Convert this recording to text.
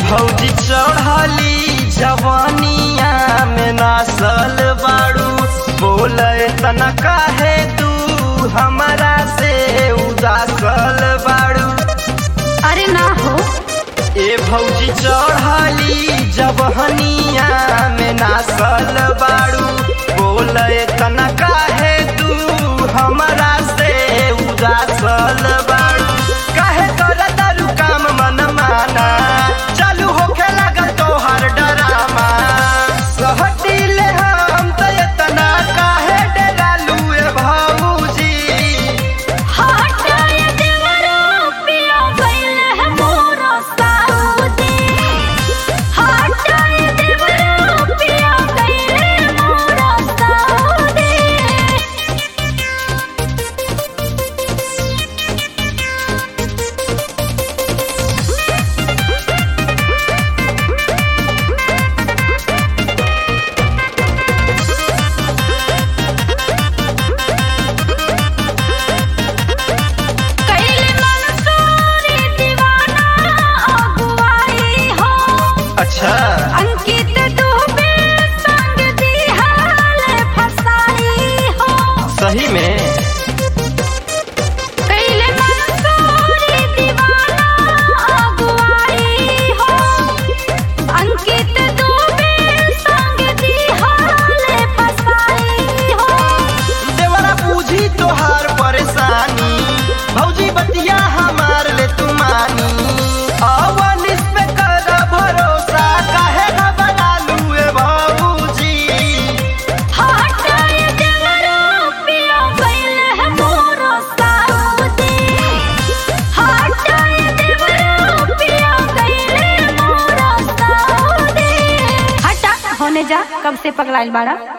भौजी चढ़ली जवानिया में नासल बाड़ू बोले तना काहे तू हमरा से उदासल बाड़ू अरे ना हो ए भौजी चढ़ली जवहनिया में नासल बाड़ू बोले तना काहे तू हमरा से उदासल बाड़ू काहे कर दारू काम मन माना चालू होखे लागल तोहर डरामा सहटिले हम त एतना काहे डरालू ए भौजी हटाए देवरो पिया गइल है मोरा साउदी हटाए देवरो पिया गइल है मोरा साउदी कैले मंसूरी दीवाना अगुवाई हो अच्छा अंकित दुबे संग दिहाल फसाई हो सही में कैले मंसूरी दीवाना अगुवाई हो अंकित दुबे संग दिहाल फसाई हो देवरा बूझी तोहार परेशानी भौजी बतिया हमार ले तू मानी अवनिस पे कर भरोसा काहे न बना लूए भौजी हटाए देवरो पिया गइल है मोरा साउदी हटाए देवरो पिया गइल है मोरा साउदी हटा होने जा कब से पगलाइल बाड़ा